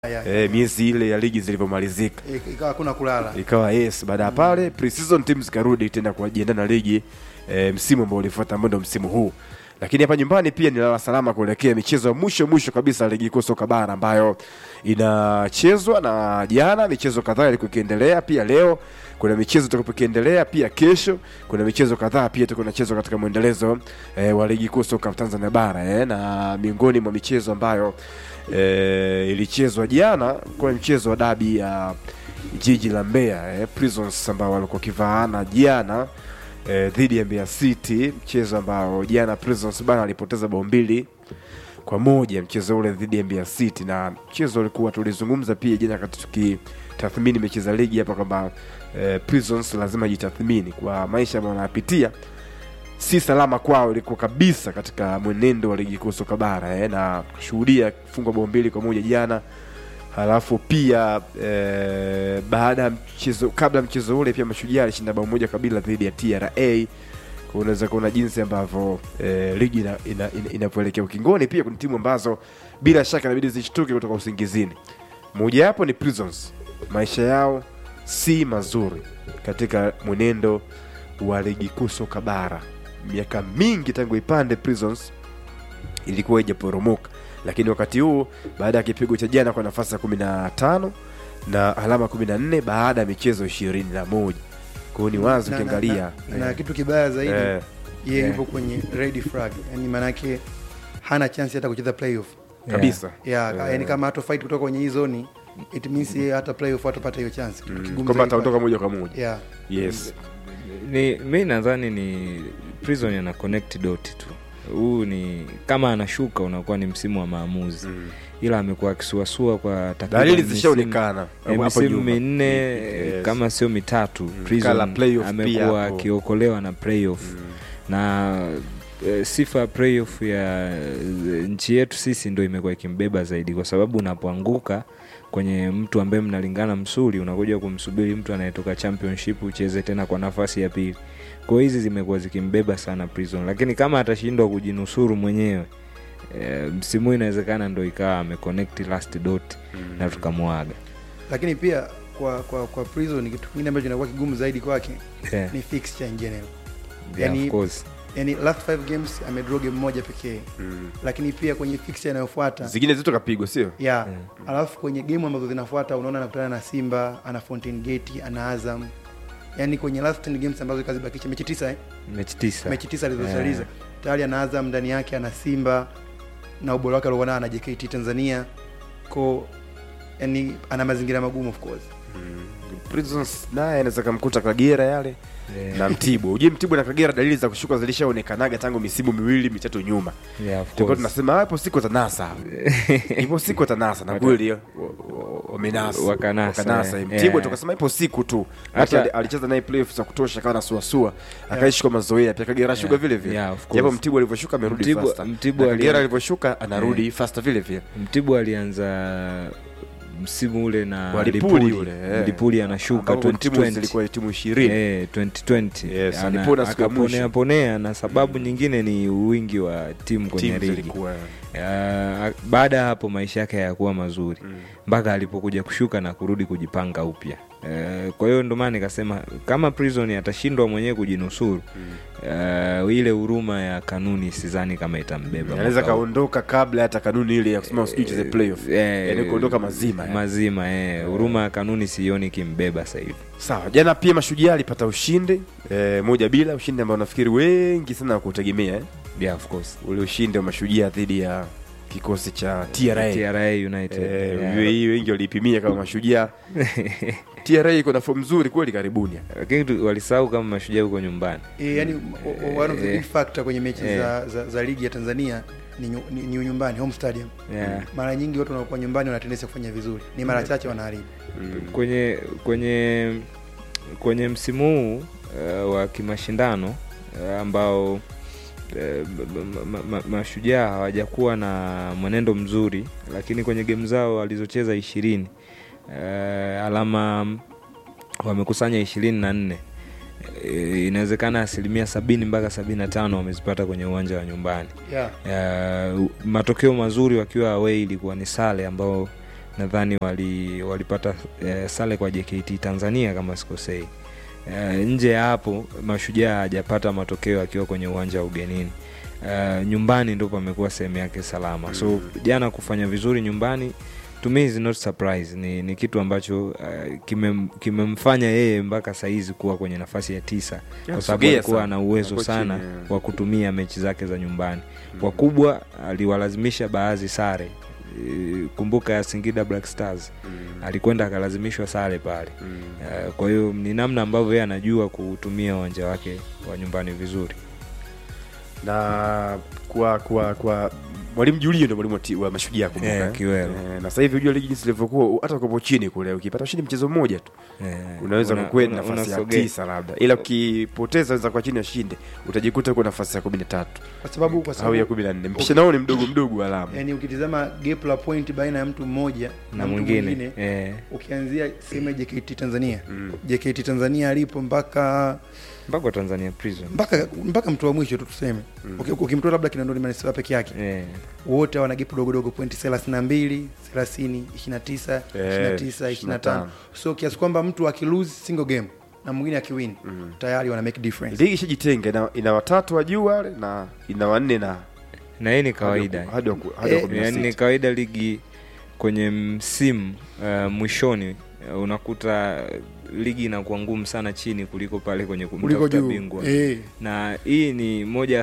ya, eh, miezi ile ya ligi zilivyomalizika Ik- ikawa hakuna kulala ikawa yes baada ya pale pre-season team zikarudi tena kujiandaa na ligi e, msimu ambao ulifuata ambao ndio msimu huu lakini hapa nyumbani pia ni lala salama kuelekea michezo ya mwisho mwisho kabisa ya ligi kuu soka bara ambayo inachezwa na jana michezo kadhaa ilikuwa ikiendelea pia leo kuna michezo itakapo ikiendelea pia kesho kuna michezo kadhaa pia itakuwa inachezwa katika mwendelezo e, wa ligi kuu soka Tanzania bara e, na miongoni mwa michezo ambayo e, ilichezwa jana kwa mchezo wa dabi ya jiji la Mbeya eh, Prisons ambao walikuwa kivaana jana eh, dhidi ya Mbeya City, mchezo ambao jana Prisons bana alipoteza bao mbili kwa moja mchezo ule dhidi ya Mbeya City, na mchezo ulikuwa tulizungumza pia jana wakati tukitathmini mechi za ligi hapa kwamba eh, Prisons lazima jitathmini kwa maisha ambayo wanayapitia si salama kwao ilikuwa kabisa katika mwenendo wa ligi kuu soka bara eh, na kushuhudia kufungwa bao mbili kwa moja jana halafu pia eh, baada ya mchezo kabla ya mchezo ule pia mashujaa alishinda bao moja kabila dhidi ya TRA Kwa unaweza kuona jinsi ambavyo eh, ligi inavyoelekea ina, ina, inavyoelekea ukingoni pia kuna timu ambazo bila shaka inabidi zishtuke kutoka usingizini moja yapo ni prisons maisha yao si mazuri katika mwenendo wa ligi kuu soka bara miaka mingi tangu ipande prisons ilikuwa ijaporomoka lakini wakati huu baada ya kipigo cha jana kwa nafasi ya kumi na tano na alama kumi na nne baada ya michezo ishirini na moja kwao ni wazi Na- na- ukiangalia na, na kitu kibaya zaidi eh, yeye eh. yupo kwenye red flag yani maanake hana chance hata kucheza playoff kabisa yeah, Eh. yani kama hata fight kutoka kwenye hii zoni it means yeye hata playoff hatapata hiyo chance kitu Mm, kigumu kwamba zaidi ataondoka kwake. moja kwa moja yeah yes ni mi nadhani ni prison ana connect dot tu huu ni kama anashuka unakuwa ni msimu wa maamuzi Mm. ila amekuwa akisuasua kwa takriban dalili misimu- zishaonekana eh, hapo misimu nyuma. minne Yes. kama sio mitatu Mm, Prison kala playoff pia amekuwa hapo. akiokolewa na playoff Mm. na eh, sifa ya playoff ya eh, nchi yetu sisi ndo imekuwa ikimbeba zaidi kwa sababu unapoanguka kwenye mtu ambaye mnalingana msuli unakuja kumsubiri mtu anayetoka championship ucheze tena kwa nafasi ya pili kwa hiyo hizi zimekuwa zikimbeba sana prison lakini kama atashindwa kujinusuru mwenyewe e, msimu huu inawezekana ndo ikawa ameconnect last dot na tukamwaga lakini pia kwa kwa kwa prison kitu kingine ambacho kinakuwa kigumu zaidi kwake yeah. ni fixture in general yeah, yani- of course. yani last five games amedraw game moja pekee Mm. lakini pia kwenye fixture inayofuata zingine zote kapigwa sio yeah. alafu kwenye game ambazo zinafuata unaona anakutana na simba ana fountain gate ana azam yani kwenye last 10 games ambazo kazibakisha mechi tisa eh? mechi tisa mechi tisa alizozaliza Yeah. tayari ana azam ndani yake ana simba na ubora wake aliokuwa nao ana jkt tanzania ko yani ana mazingira magumu of course prisons naye anaweza kamkuta kagera yale Yeah. na mtibwa ujue mtibwa na kagera dalili za kushuka zilishaonekanaga tangu misimu miwili mitatu nyuma Yeah, of tulikuwa course. tunasema "Ah, ipo siku tanasa ipo siku tanasa na Wata- kweli wa- wa- wamenasa Wakanasa, wakanasa eh. mtibwa Yeah. tukasema ipo siku tu Hata- hata alicheza naye playoffs za kutosha akawa nasuasua akaishi kwa mazoea pia kagera shuka Yeah. vile vile Yeah, of course. japo mtibwa alivyoshuka amerudi Mtibwa- faster Mtibwa Na kagera ali- alivyoshuka anarudi faster vile vile mtibwa alianza msimu ule na Wa Lipuli Lipuli. ule, eh. Lipuli anashuka ambapo timu 2020. zilikuwa timu ishirini Eh, 2020 Yes, Ana- alipona siku ya mwisho. akaponea ponea na sababu nyingine ni wingi wa timu kwenye timu ligi zilikuwa Ah, baada ya hapo maisha yake hayakuwa mazuri mpaka alipokuja kushuka na kurudi kujipanga upya Eh, kwa hiyo ndo maana nikasema kama prison atashindwa mwenyewe kujinusuru eh, ile huruma ya kanuni sidhani kama itambeba anaweza mwaka huu. kaondoka kabla hata kanuni ile ya kusema sijui cheze playoff Eh, yani kuondoka mazima yani. mazima eh. huruma ya kanuni sioni kimbeba sahivi sawa jana pia mashujaa alipata ushindi eh, moja bila ushindi ambao nafikiri wengi sana wakutegemea eh? yeah, of course. ule ushindi wa mashujaa dhidi ya kikosi cha tra TRA United Eh, yeah. hii wengi waliipimia kama mashujaa tra iko na fomu nzuri kweli karibuni lakini tu- walisahau kama mashujaa huko nyumbani e, yani o- o- one of the Eh. big factor kwenye mechi Eh. za, za, za ligi ya tanzania ni, nyu- ni, ni nyumbani home stadium yeah. mara nyingi watu wanaokuwa nyumbani wana tendensi ya kufanya vizuri ni mara chache wanaharibu kwenye kwenye kwenye msimu huu uh, wa kimashindano uh, ambao uh, ma- ma- ma- mashujaa hawajakuwa na mwenendo mzuri lakini kwenye gemu zao walizocheza ishirini uh, alama wamekusanya ishirini na nne Eh, inawezekana asilimia sabini mpaka sabini na tano wamezipata kwenye uwanja wa nyumbani yeah. uh, matokeo mazuri wakiwa away ilikuwa ni sale ambao nadhani wali, walipata eh, sare kwa JKT Tanzania kama sikosei. Eh, nje ya hapo Mashujaa hajapata matokeo akiwa kwenye uwanja wa ugenini. Eh, nyumbani ndo pamekuwa sehemu yake salama. So jana kufanya vizuri nyumbani to me is not surprise. Ni, ni kitu ambacho uh, kimem- kimemfanya yeye mpaka saizi kuwa kwenye nafasi ya tisa kwa sababu sogea alikuwa sana. ana uwezo Hapo sana chini, yeah. wa kutumia mechi zake za nyumbani. Wakubwa aliwalazimisha baadhi sare. Eh, Kumbuka ya Singida Black Stars alikwenda akalazimishwa sare pale. Eh, Kwa hiyo ni namna ambavyo yeye anajua kutumia uwanja wake wa nyumbani vizuri. na kwa kwa kwa mwalimu Julio ndo mwalimu wa ti- wa mashujaa kumbuka Eh, eh? Kiwero. Eh, na sasa hivi unajua ligi jinsi ilivyokuwa hata ukopo chini kule ukipata ushindi mchezo mmoja tu Eh, unaweza una- kukwenda una- nafasi ya unasogea. tisa labda ila ukipoteza unaweza kwa chini ushinde utajikuta uko nafasi ya kumi na tatu kwa sababu kwa au ya sababu kumi na nne mpishana wao ni mdogo mdogo alama yani ukitizama gap la point baina ya mtu mmoja na mtu mwingine eh, ukianzia sehemu ya JKT Tanzania JKT Tanzania alipo mpaka mpaka wa Tanzania Prison mpaka mpaka mtu wa mwisho tu tuseme Uki- ukimtoa labda Kinondoni Manispaa peke yake eh, wote wana gap dogo dogo pointi 32 30 29 Eh, 29 25 so kiasi kwamba mtu akilose single game na mwingine akiwin tayari wana make difference ligi ishajitenga ina, ina watatu wa juu wale na ina wanne na na hii ni kawaida hadi wa ku- hadi wa Eh, kumi na yani ni sita. kawaida ligi kwenye msimu uh, mwishoni uh, unakuta ligi inakuwa ngumu sana chini kuliko pale kwenye kuliko kumtafuta juu bingwa eh. na hii ni moja ya